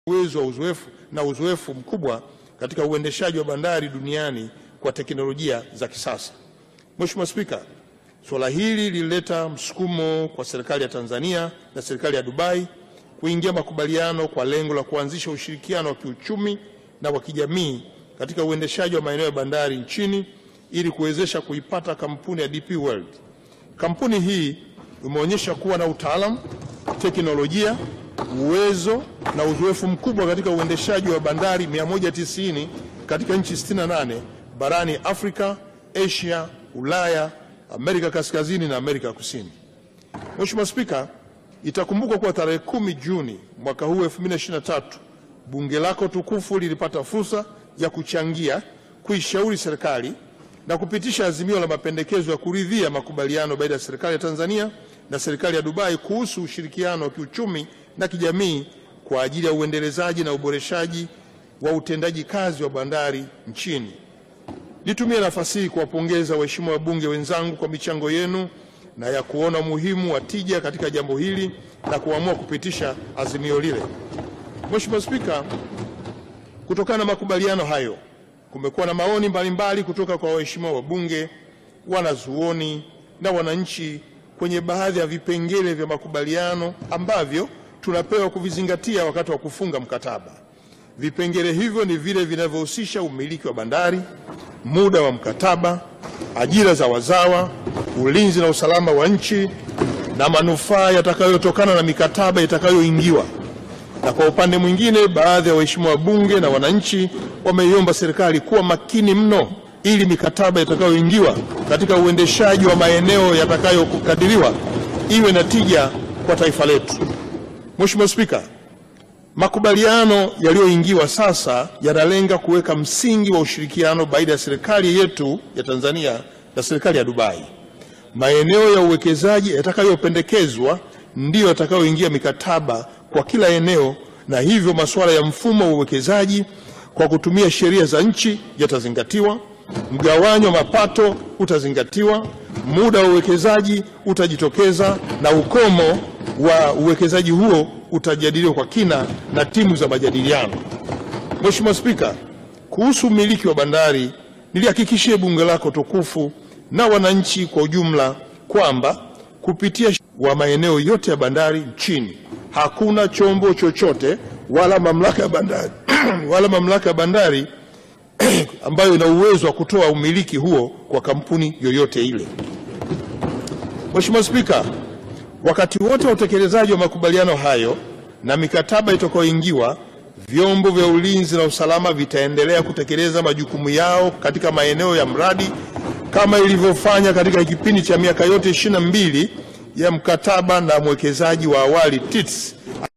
uwezo wa uzoefu na uzoefu mkubwa katika uendeshaji wa bandari duniani kwa teknolojia za kisasa. Mheshimiwa Spika, suala hili lilileta msukumo kwa serikali ya Tanzania na serikali ya Dubai kuingia makubaliano kwa lengo la kuanzisha ushirikiano wa kiuchumi na wa kijamii katika uendeshaji wa maeneo ya bandari nchini ili kuwezesha kuipata kampuni ya DP World. Kampuni hii imeonyesha kuwa na utaalamu, teknolojia, uwezo na uzoefu mkubwa katika uendeshaji wa bandari 190 katika nchi 68 barani Afrika, Asia, Ulaya, Amerika Kaskazini na Amerika Kusini. Mheshimiwa Spika, itakumbukwa kuwa tarehe 10 Juni mwaka huu 2023 bunge lako tukufu lilipata fursa ya kuchangia kuishauri serikali na kupitisha azimio la mapendekezo ya kuridhia makubaliano baina ya serikali ya Tanzania na serikali ya Dubai kuhusu ushirikiano wa kiuchumi na kijamii kwa ajili ya uendelezaji na uboreshaji wa utendaji kazi wa bandari nchini. Nitumie nafasi hii kuwapongeza waheshimiwa wabunge wenzangu kwa michango yenu na ya kuona umuhimu wa tija katika jambo hili na kuamua kupitisha azimio lile. Mheshimiwa Spika, kutokana na makubaliano hayo kumekuwa na maoni mbalimbali kutoka kwa waheshimiwa wabunge, wanazuoni na wananchi kwenye baadhi ya vipengele vya makubaliano ambavyo tunapewa kuvizingatia wakati wa kufunga mkataba. Vipengele hivyo ni vile vinavyohusisha umiliki wa bandari, muda wa mkataba, ajira za wazawa, ulinzi na usalama wa nchi na manufaa yatakayotokana na mikataba itakayoingiwa. Na kwa upande mwingine, baadhi ya waheshimiwa wabunge na wananchi wameiomba serikali kuwa makini mno ili mikataba itakayoingiwa katika uendeshaji wa maeneo yatakayokadiriwa iwe na tija kwa taifa letu. Mheshimiwa Spika, makubaliano yaliyoingiwa sasa yanalenga kuweka msingi wa ushirikiano baina ya serikali yetu ya Tanzania na serikali ya Dubai. Maeneo ya uwekezaji yatakayopendekezwa ndiyo yatakayoingia mikataba kwa kila eneo, na hivyo masuala ya mfumo wa uwekezaji kwa kutumia sheria za nchi yatazingatiwa, mgawanyo wa mapato utazingatiwa, muda wa uwekezaji utajitokeza na ukomo wa uwekezaji huo utajadiliwa kwa kina na timu za majadiliano. Mheshimiwa Spika, kuhusu umiliki wa bandari, nilihakikishie bunge lako tukufu na wananchi kwa ujumla kwamba kupitia wa maeneo yote ya bandari nchini hakuna chombo chochote wala mamlaka ya bandari wala mamlaka ya bandari ambayo ina uwezo wa kutoa umiliki huo kwa kampuni yoyote ile. Mheshimiwa Spika, wakati wote wa utekelezaji wa makubaliano hayo na mikataba itakayoingiwa, vyombo vya ulinzi na usalama vitaendelea kutekeleza majukumu yao katika maeneo ya mradi kama ilivyofanya katika kipindi cha miaka yote ishirini na mbili ya mkataba na mwekezaji wa awali TITS